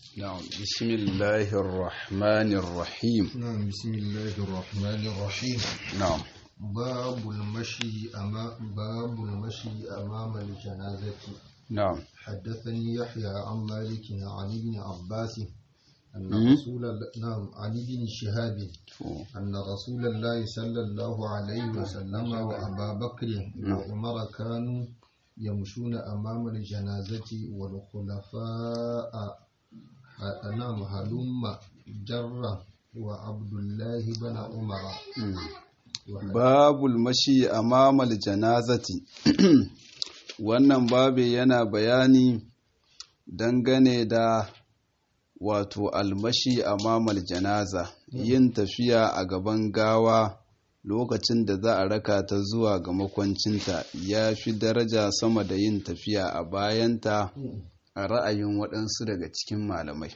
نعم بسم الله الرحمن الرحيم نعم بسم الله الرحمن الرحيم نعم باب المشي أمام باب المشي أمام الجنازة نعم حدثني يحيى عن مالك عن ابن عباس أن مم. رسول الله- نعم عن ابن شهاب أن رسول الله صلى الله عليه وسلم وأبا بكر وعمر كانوا يمشون أمام الجنازة والخلفاء ه- نعم هلم جرة وعبد الله بن عمر وحد- babul mashi amamal janazati wannan babu yana bayani dangane da wato almashi amamal janaza yin tafiya a gaban gawa lokacin da za a raka ta zuwa ga makwancinta ya fi daraja sama da yin tafiya a bayanta a ra'ayin waɗansu daga cikin malamai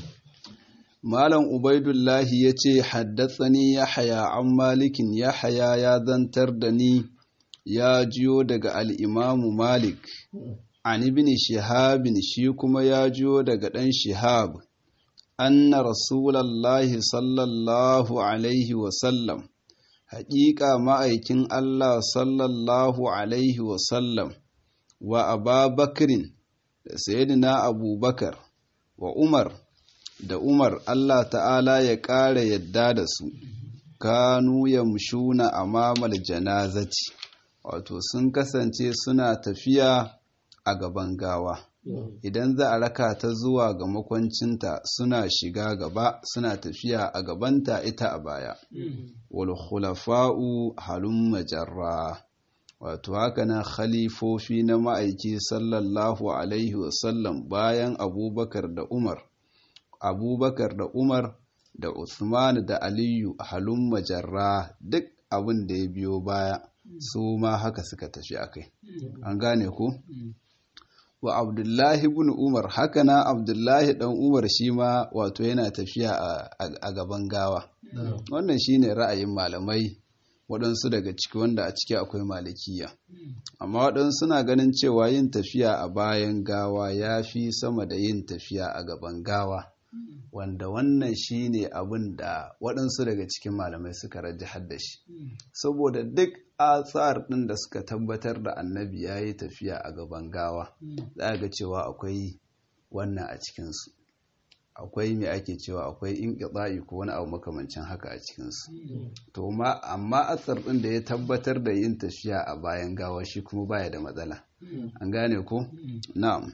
Malam Ubaidullahi ya ce, Haddatsani Yahaya an Malikin Yahaya ya zantar da ni ya jiyo daga al'imamu Malik, an ibn Shihabin shi kuma ya jiyo daga ɗan Shihab, anna Rasulallahi sallallahu Alaihi wasallam, haƙiƙa ma'aikin Allah sallallahu Alaihi wasallam, wa Ababakirin da Sayyidina Abubakar, wa Umar, da Umar Allah ta'ala ya ƙara yadda da su, kanu yamshuna amamal janazati, wato sun kasance suna tafiya a gaban gawa. Idan za a raka ta zuwa ga makwancinta suna shiga gaba suna tafiya a gabanta ita a baya. Wal khulafa'u halumma jarra. Wato haka nan khalifofi na ma'aiki sallallahu Alaihi wasallam bayan Abubakar da Umar. abubakar da umar da usman da aliyu halun majarra duk abin da ya biyo baya su ma haka suka tafi a kai an gane ku wa abdullahi bin umar haka na abdullahi dan umar shi ma wato yana tafiya a- a a gaban gawa wannan shine ra'ayin malamai waɗansu daga ciki wanda a ciki akwai malikiya amma waɗansu suna ganin cewa yin tafiya a bayan gawa ya fi sama da yin tafiya a gaban gawa wanda wannan shine abin da waɗansu daga cikin malamai suka rajahar da shi saboda duk atsar ɗin da suka tabbatar da annabi ya yi tafiya a gaban gawa za a ga cewa akwai wannan a cikinsu akwai mai ake cewa akwai in ko wani abu makamancin haka a cikinsu to ma amma asar ɗin da ya tabbatar da yin tafiya a bayan gawa shi kuma baya da matsala an gane ko na'am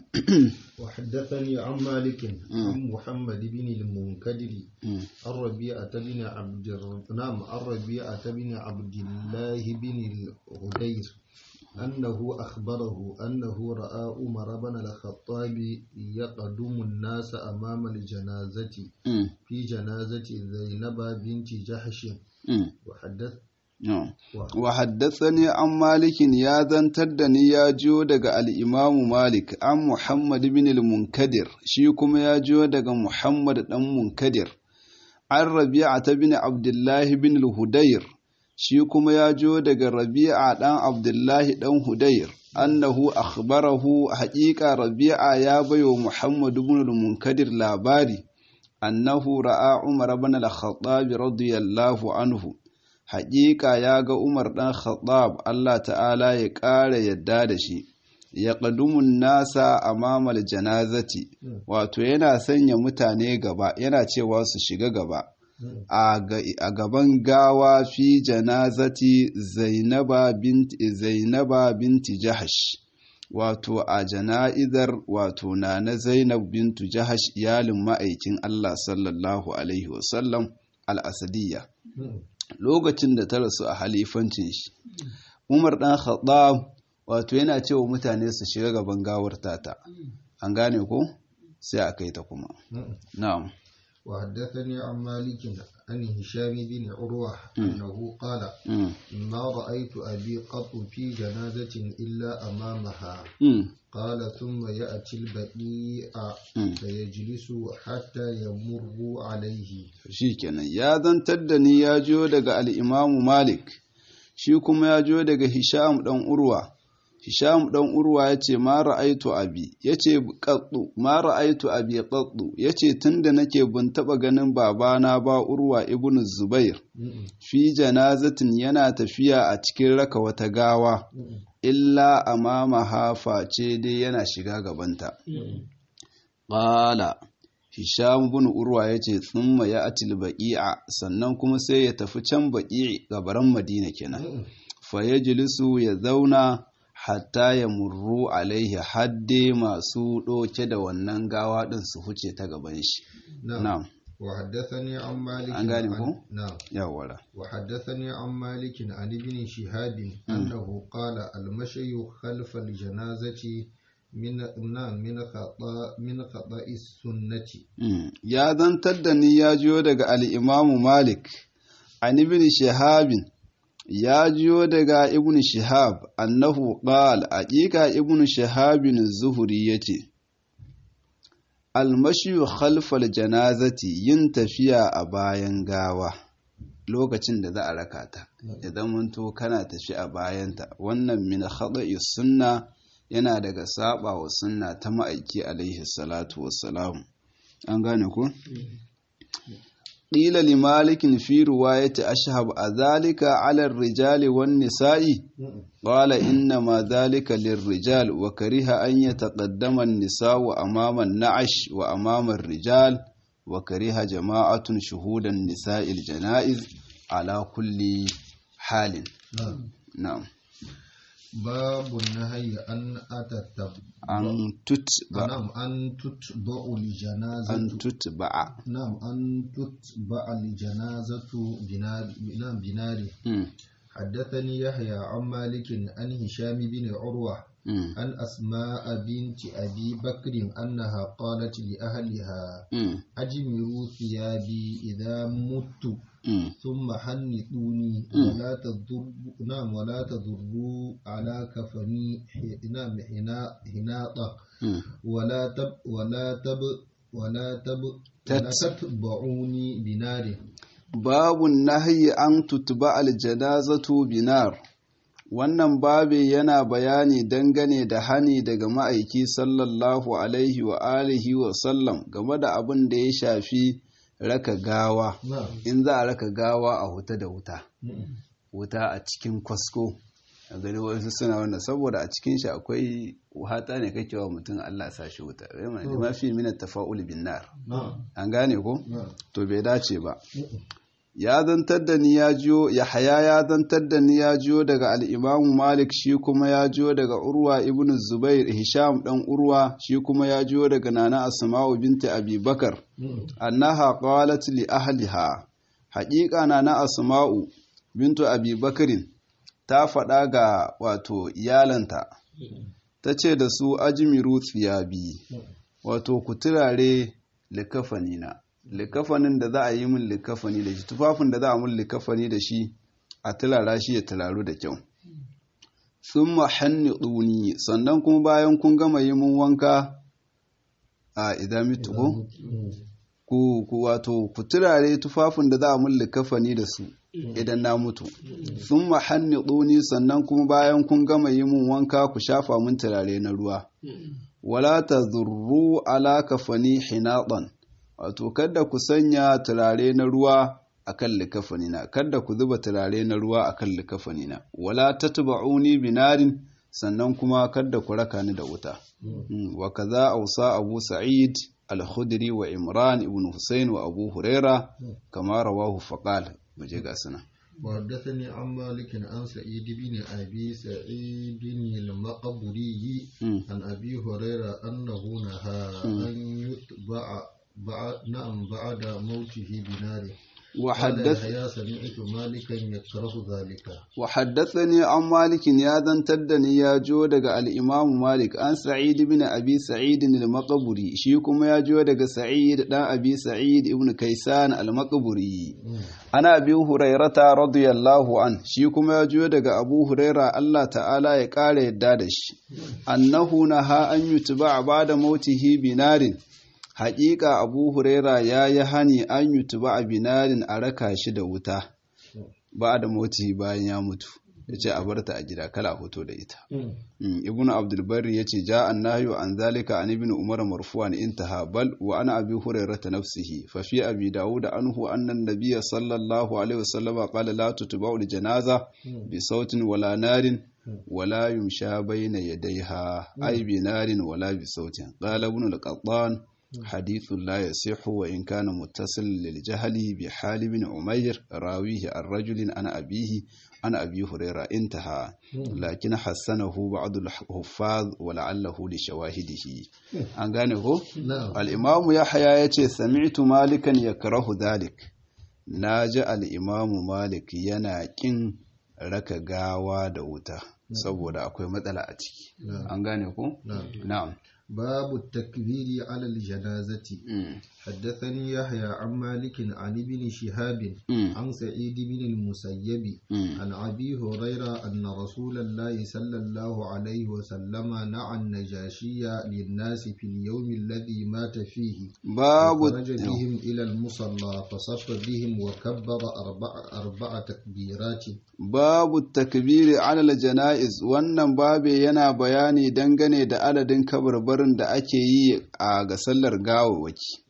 وحدثني عن مالك عن محمد بن المنكدر Mm. عن ربيعة بن عبد الر- نعم عن ربيعة بن عبد الله بن الهدير أنه أخبره أنه رأى عمر بن الخطاب يقدم الناس أمام الجنازة Mm. في جنازة زينب بنت جحش Mm. وحدث No. وح- wa haddathani an malikin ya zantar da ni ya jiyo daga al'imamu malik an muhammad bin al-munkadir shi kuma ya jiyo daga muhammad dan munkadir an rabi'a ta bin abdullahi bin al-hudayr shi kuma ya jiyo daga rabi'a dan abdullahi dan hudayr annahu akhbarahu haƙiƙa rabi'a ya bayo muhammad bin al-munkadir labari annahu ra'a umar bin al-khattab radiyallahu anhu haƙiƙa ya ga Umar ɗan Khattab Allah ta'ala ya ƙara yadda da shi, ya ƙadumun nasa a mamal janazati, wato yana sanya mutane gaba, yana cewa su shiga gaba. A ga- a gaban gawa fi janazati Zainaba binti, Zainaba binti Jahash, wato a jana'izar wato na na Zainab bintu Jahash iyalin ma'aikin Allah sallallahu Alaihi wasallam al-Asadiyya. lokacin da ta rasu a halifancin shi umar dan khattab wato yana cewa mutane su shiga gaban gawar tata an gane ko sai a kai ta kuma na'am وحدثني عن مالك عن هشام بن عروة أنه قال mm. ما رأيت أبي قط في جنازة إلا أمامها Mm. قال ثم يأتي البقيع Mm. فيجلس حتى يمر عليه shikenan ya zantar da ni ya jiyo daga al'imamu malik shi kuma ya jiyo daga hisham ɗan urwa Hisham dan Urwa yace ma ra'aitu abi yace qaddu ma ra'aitu abi qaddu yace tunda nake bin taba ganin babana ba Urwa ibn Zubair fi janazatin yana tafiya a cikin raka wata gawa illa amama hafa ce dai yana shiga gabanta qala Hisham bin Urwa yace thumma ya'til baqi'a sannan kuma sai ya tafi can baqi gabaran Madina kenan fa yajlisu ya zauna hatta ya murru alaihi hadde masu ɗauke da wannan gawa ɗin su huce ta gaban shi. Na'am. وحدثني عن مالك An gane عن- ko? نعم Yawara. وحدثني عن مالك عن ابن شهاب أنه قال المشي خلف الجنازة من نعم من خطأ من خطأ السنة Mm. Ya zantar da ni ya jiyo daga al'imamu Malik, an ibn Shihabin, ya jiyo daga ibn Shihab, annahu qal aƙiƙa ibn Shihabin zuhuri ya ce, Almashiyu khalfal janazati yin tafiya a bayan gawa lokacin da za a raka ta, idan munto kana tafi a bayanta, wannan min khada'i sunna yana daga saba wa sunna ta ma'aiki alaihi salatu wassalamu. an gane ku? ƙila li malikin fi ruwayati ashhab a zalika ala rijali wan nisa'i qala inna ma zalika lirrijal wa kariha an yataqaddama an-nisa'u amama an-na'ash wa amama ar-rijal wa kariha jama'atun shuhudan nisa'il janaiz ala kulli halin نعم na'am باب النهي أن أتتب an tutba نعم أن تتبع الجنازة an tutba'a نعم أن تتبع الجنازة بنار نعم بنار Mm, حدثني يحيى عن مالك عن هشام بن عروة mm, عن أسماء بنت أبي بكر أنها قالت لأهلها mm, أجمروا ثيابي إذا مت mm. ثم حنطوني ولا تضر نعم ولا تضروا على كفني ح- نعم حنا حناطة Mm. ولا تب ولا تب ولا تب ولا تت- تتبعوني بنار babu nahyi an tutba aljanazatu binar wannan babe yana bayani dangane da hani daga ma'aiki sallallahu alaihi wa alihi wa sallam game da abin da ya shafi raka gawa نعم in za a raka gawa a huta da wuta wuta a cikin kwasko a gani wasu suna wanda saboda a cikin shi akwai hata ne kake wa mutum Allah sa shi wuta ma fi min tafa'ul bin nar نعم an gane ko نعم to bai dace ba ya zantar da ni ya jiyo yahaya ya zantar da ni ya jiyo daga al'imamu malik shi kuma ya jiyo daga urwa ibn zubair hisham dan urwa shi kuma ya jiyo daga nana asma'u binta abi bakar annaha qalat li ahliha haƙiƙa nana asma'u bintu abi bakarin ta faɗa ga wato iyalanta ta ce da su ajmiru tsiyabi wato ku turare likafanina likafanin da za a yi min likafani da shi tufafin da za a min likafani da shi a turara shi ya turaru da kyau sun mahanni ɗuni sannan kuma bayan kun gama yi min wanka a idan mitu ko ku ku wato ku turare tufafin da za a min likafani da su idan na mutu sun mahanni ɗuni sannan kuma bayan kun gama yi min wanka ku shafa min turare na ruwa wala ta zurru ala kafani hinaɗan wato kada ku sanya turare na ruwa akan likafanina kada ku zuba turare na ruwa akan likafanina wala tatba'uni binarin sannan kuma kada ku raka ni da wuta Mm, wa kaza ausa abu sa'id al-khudri wa imran ibn husayn wa abu huraira kama rawahu faqal muje ga suna وحدثني عن مالك عن سعيد بن أبي سعيد المقبري Mm, عن أبي هريرة أنه نهى أن يتبع بعد نعم بعد موته بنار wa قال haddath يحيى سمعت مالكا يكره ذلك وحدثني عن مالك يا دنتدني يا جو daga al-Imam Malik an Sa'id ibn Abi Sa'id al-Maqburi shi kuma ya jo daga Sa'id dan Abi Sa'id ibn Kaysan al-Maqburi ana Abi Hurairata radiyallahu an shi kuma ya jo daga Abu Huraira Allah ta'ala ya kare yadda da shi annahu naha an yutba ba'da mautihi binarin haƙiƙa Abu Huraira ya yi hani an yutba binarin a raka shi da wuta ba da moti bayan ya mutu yace a barta a gida kala hoto da ita ibnu abdul barri yace ja annahyu an zalika an ibnu umar marfu'an intaha bal wa ana abi hurairah nafsihi fa fi abi daud anhu anna an-nabiy sallallahu alaihi wasallam qala la tutba'u al-janaza bi sautin wala narin ولا يمشى بين يديها أي بنار ولا بصوت قال ابن القطان حديث لا يصح وإن كان متصل للجهل بحال بن عمير راويه الرجل عن أبيه عن أبي هريرة انتهى لكن حسنه بعض الحفاظ ولعله لشواهده an gane ko al-imam yahya yace sami'tu malikan yakrahu dhalik naji al-imam malik yana kin raka gawa da wuta saboda akwai matsala a ciki an gane ko na'am باب التكبير على الجنازة حدثني يحيى عن مالك عن ابن شهاب عن سعيد بن المسيب عن أبي هريرة أن رسول الله صلى الله عليه وسلم نعى النجاشية للناس في اليوم الذي مات فيه باب خرج بهم إلى المصلى فصف بهم وكبر أربع, أربع تكبيرات باب التكبير على الجنائز wannan babe yana bayani dangane da adadin kabarbarin da ake yi a ga sallar gawawaki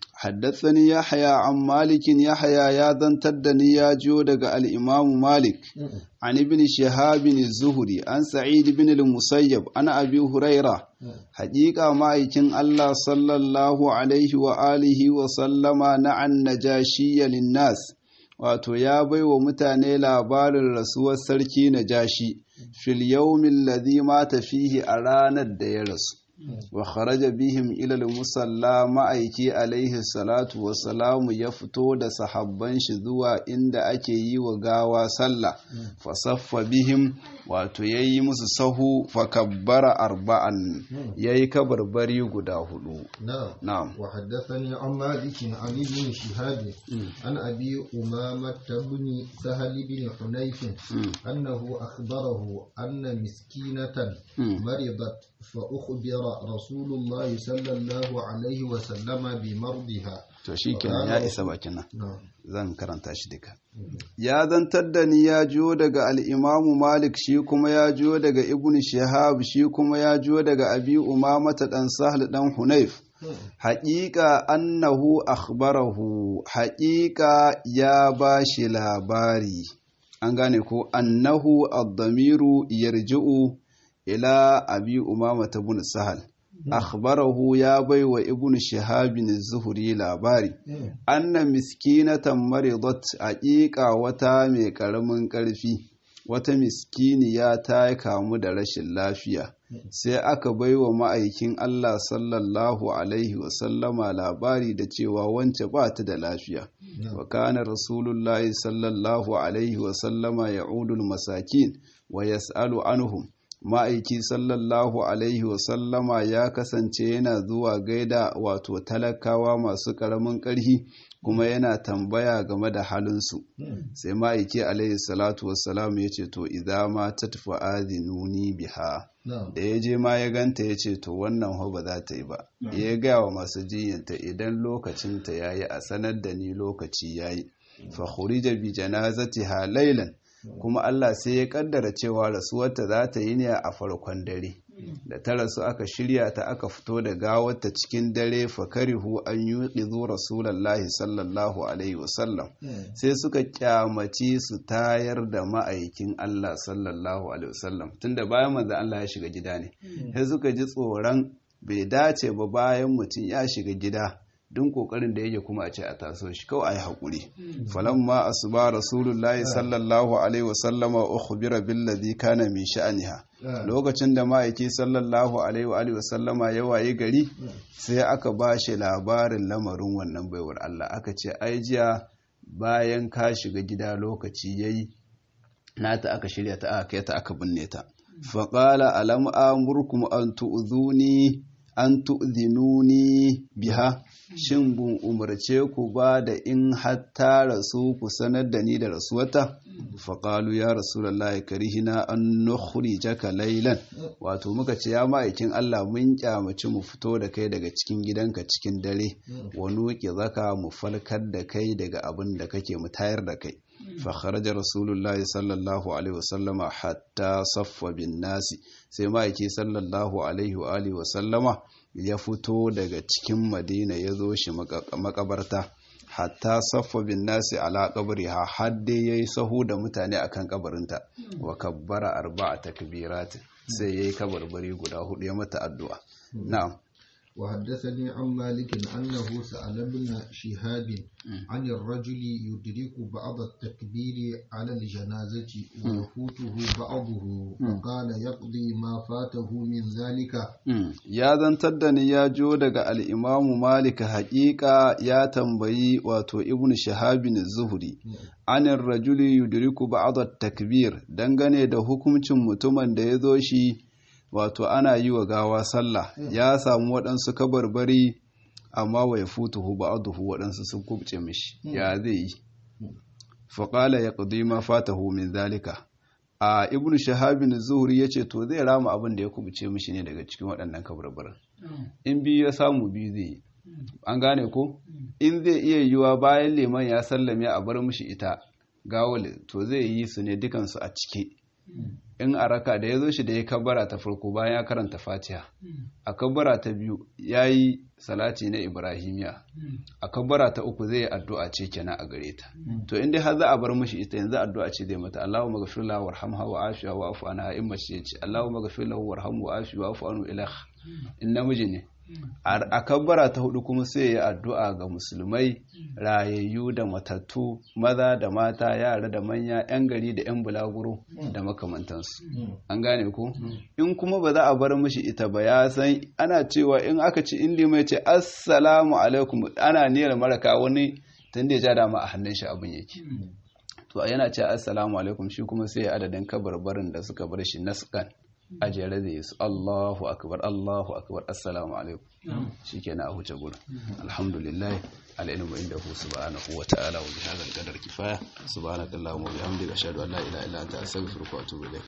حدثني يحيى عن مالك يحيى يا ذنتر دني يا جو دغ الامام مالك عن ابن شهاب الزهري عن سعيد بن المسيب عن ابي هريره حقيقه مايكين الله صلى الله عليه واله وسلم نعى النجاشي للناس wato ya bai wa mutane labarin rasuwar sarki najashi fil yawmin ladhi mata fihi a ranar da ya rasu wa kharaja bihim ila musalla ma'aiki alaihi salatu wa salamu ya fito da sahabban shi zuwa inda ake yi wa gawa sallah fa saffa bihim wato yayi musu sahu fa kabbara arba'an yayi kabarbari guda hudu na'am wa haddathani an malik an ibn shihab an abi umama ibn sahal ibn hunayf annahu akhbarahu anna miskinatan maridat فأخبر رسول الله صلى الله عليه وسلم بمرضها to shi kenan ya isa bakin nan zan karanta shi duka ya zantar da ni ya jiyo daga al'imamu malik shi kuma ya jiyo daga ibn shihab shi kuma ya jiyo daga abi umamata dan sahal dan hunayf haƙiƙa annahu akhbarahu haƙiƙa ya ba shi labari an gane ko annahu ad-damiru yarji'u ila abi umama ta bin sahal akhbarahu ya bai wa ibn shihabin zuhuri labari anna miskinatan maridat aqiqa wata mai karamin karfi wata miskiniya ta kamu da rashin lafiya sai aka bai wa ma'aikin Allah sallallahu alaihi wasallama labari da cewa wance ba ta da lafiya wa kana rasulullahi sallallahu alaihi wasallama ya'udul masakin wa yas'alu anhum ma'aiki sallallahu alaihi wasallama ya kasance yana zuwa gaida wato talakawa masu ƙaramin ƙarfi kuma yana tambaya game da halinsu sai ma'aiki alaihi salatu wassalam ya ce to idza ma tatfa azinuni biha da ya je ma ya ganta ya ce to wannan ho ba za ta yi ba ya gaya wa masu jinyanta idan lokacinta ya yi a sanar da ni lokaci ya yi fa khurija bi janazatiha laylan kuma Allah sai ya kaddara cewa rasuwarta za ta yi ne a farkon dare da ta rasu aka shirya ta aka fito da gawarta cikin dare fakarihu an yi ƙizo rasulallahi sallallahu alaihi wasallam sai suka kyamaci su tayar da ma'aikin Allah sallallahu alaihi wasallam tunda bayan manzan Allah ya shiga gida ne sai suka ji tsoron bai dace ba bayan mutum ya shiga gida duk kokarin da yake kuma a ce a taso shi kawai ayi hakuri falamma asuba rasulullahi sallallahu alaihi wasallama ukhbira billadhi kana min sha'aniha lokacin da ma'aiki sallallahu alaihi wa sallama ya waye gari sai aka ba shi labarin lamarin wannan baiwar Allah aka ce ai jiya bayan ka shiga gida lokaci yayi nata aka shirya ta aka kai ta aka binne ta faqala alam amurkum an tu'zuni an tu'zinuni biha shin bun umarce ku ba da in hatta rasu ku sanar da ni da rasuwata faƙalu ya rasulallah karihina an nukhrijaka laylan wato muka ce ya ma'aikin Allah mun kyamaci mu fito da kai daga cikin gidanka cikin dare wa nuqi zaka mu falkar da kai daga abin da kake mu tayar da kai fa kharaja rasulullahi sallallahu alaihi wasallama hatta saffa bin nasi sai ma'aiki sallallahu alaihi wa alihi wasallama ya fito daga cikin madina ya zo shi makabarta hatta saffa bin nasi ala qabriha har dai yayi sahu da mutane akan kabarinta wa kabbara arba'a takbirat sai yayi kabarbari guda hudu ya mata addu'a na'am وحدثني عن مالك أنه سأل ابن شهاب عن الرجل يدرك بعض التكبير على الجنازة ويفوته بعضه فقال يقضي ما فاته من ذلك يا زنتدني يا جودك الإمام مالك حقيقة يا تنبي واتو ابن شهاب الزهري عن الرجل يدرك بعض التكبير dangane da hukuncin mutumin da ya zo shi wato ana yi wa gawa sallah ya samu waɗansu kabarbari amma wa ya futuhu ba'aduhu waɗansu sun kubce mishi ya zai yi faƙala ya ƙudi ma fatahu min zalika a ibnu shahabin zuhuri ya ce to zai rama abin da ya kubce mishi ne daga cikin waɗannan kabarbarin in biyu ya samu biyu zai yi an gane ko in zai iya yiwa bayan liman ya sallame a bar mishi ita gawal to zai yi su ne dukansu a cike in a raka da ya zo shi da ya kabbara ta farko bayan ya karanta fatiha a kabbara ta biyu ya yi salati na ibrahimiya a kabbara ta uku zai addu'a ce kenan a gare ta to inda har za a bar mashi ita yanzu addu'a ce zai mata Allahumma ghafir lahu warhamha wa afiha wa afu anha in mace ce Allahumma ghafir lahu warhamhu wa afiha wa afu anhu ilah in namiji ne a kabbara ta hudu kuma sai ya addu'a ga musulmai rayayyu da matattu maza da mata yara da manya 'yan gari da 'yan bulaguro da makamantansu an gane ku in kuma ba za a bar mishi ita ba ya san ana cewa in aka ci in limai ce assalamu alaikum ana niyyar maraka wani tun da ya ja dama a hannun shi abin yake to yana ce assalamu alaikum shi kuma sai adadin kabarbarin da suka bar shi naskan a jere da yasu Allahu akbar Allahu akbar assalamu alaikum shikenan a huce gurin alhamdulillah alilmu indahu subhanahu wa ta'ala wa bihadha al-qadar kifaya subhanakallahumma wa bihamdika ashhadu an la ilaha illa anta astaghfiruka wa atubu ilayk